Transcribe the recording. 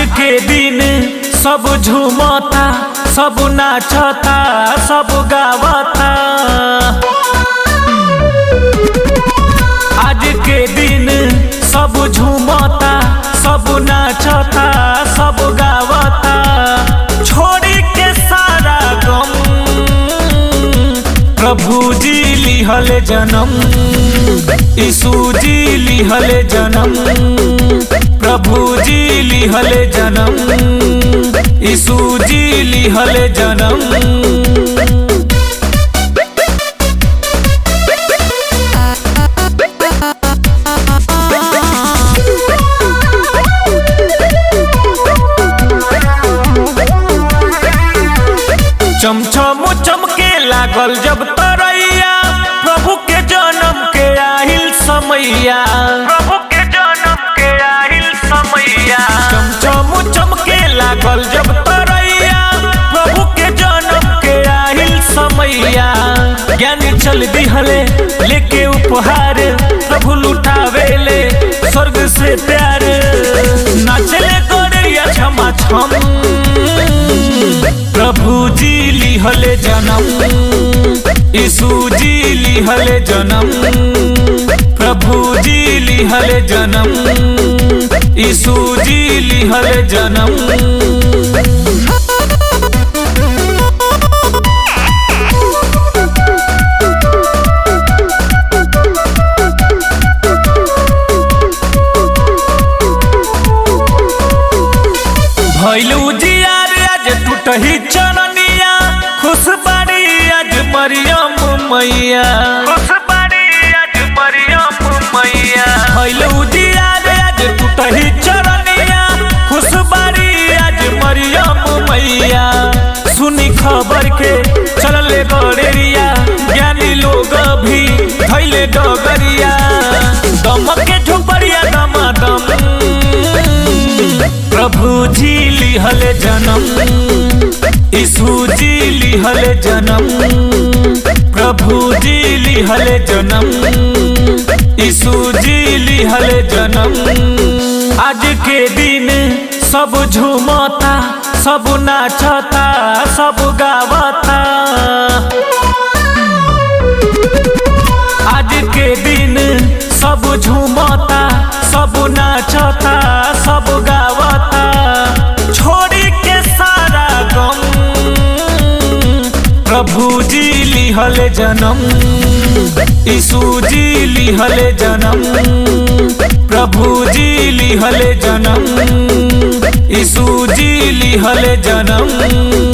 के दिन सब झूमता सब नाचता सब गावता आज के दिन सब झूमता सब नाचता सब गावता छोड़ी के सारा गम प्रभु जी लिहल जन्म यीशु जी लिहल जन्म प्रभु जी लिहल जन्म यीशु जी लिहल जन्म चमचम चमके लागल जब तरैया प्रभु के जन्म के आहिल समैया प्रभु के जन्म के आहिल समैया चमचम चमके लागल जब तरैया प्रभु के जन्म के आहिल समैया ज्ञानी चल दिहले लेके उपहार प्रभु लुटावेले स्वर्ग से प्यार नाचले गोरिया क्षमा छम प्रभु जी लिहले जन्म यीशु जी लिहले जन्म प्रभु जी लिहले जन्म यीशु जी लिहले जन्म भैलू जियार आज टूटही चरनिया खुश बाड़ी आज मरियम मैया खुश बाड़ी आज मरियम मैया भैलू जियार आज टूटही चरनिया खुश बाड़ी आज मरियम मैया सुनी खबर के चलले बड़ेरिया ज्ञानी लोग भी धैले डगरिया दमक के झोपड़िया दमादम प्रभु जी लिहल जन्म यीशु जी लिहल जन्म प्रभु जी लिहल जन्म यीशु जी लिहल जन्म आज के दिन सब झूमता सब नाचता सब गावता आज के दिन सब झूमता सब नाचता सब गावता छोड़ी के सारा गम प्रभु जी लिहल जन्म यीशु जी लिहल जन्म प्रभु जी लिहल जन्म यीशु जी लिहल जन्म